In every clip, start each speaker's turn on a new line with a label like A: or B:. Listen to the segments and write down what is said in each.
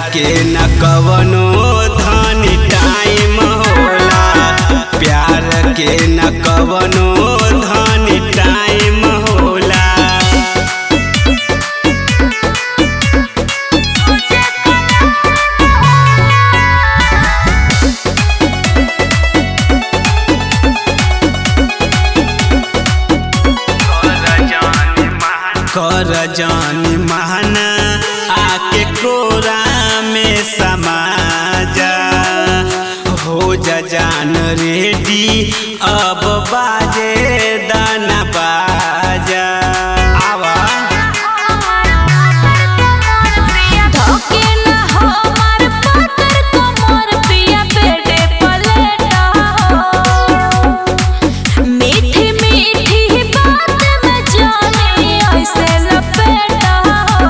A: के न कवनो धन टाइम होला प्यार के न कवनो धन टाइम होला कर जान महाना आके कोरा में समा जा हो जा जान रेडी अब बाजे दाना बाजा आवा
B: धोके न हमार पाकर कमर पिया बेटे पलेटा हो मीठी मीठी बात में जाने ऐसे लपेटा हो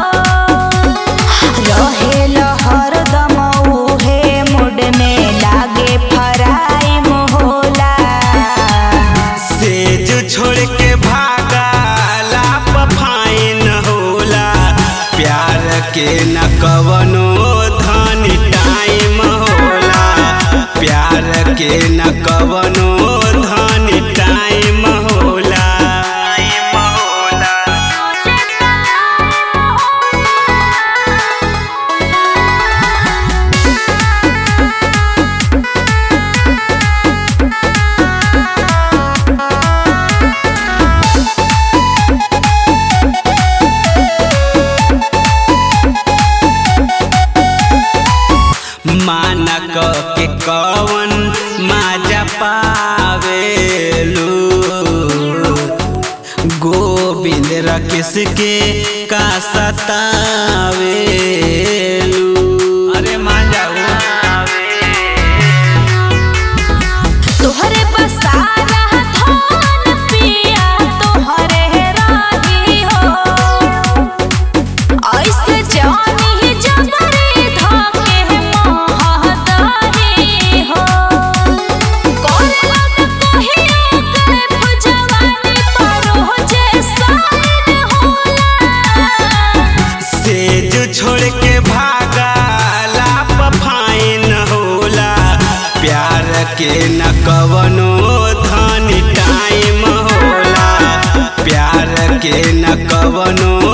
B: रहेल हरदम उहे मुड में लागे फराई मोहला
A: सेज छोड़ के भागा लाप फाइन होला प्यार के न कवनो धन टाइम होला प्यार के न कवनो धन टाइम होला टाइम होला माना क के कवन माजा पावेलू गोविंद रकेश के का सतावेलू अरे माजा
B: तोहरे बसारा धान पिया तोहरे रानी हो ऐसे जानी जबरी धाके महदारी हो कोला न कहियो करे जवानी परो जे साइन होला
A: सेज छोड़ के भागा लाप फाइन होला प्यार के न कवनो धन टाइम होला प्यार के न कवनो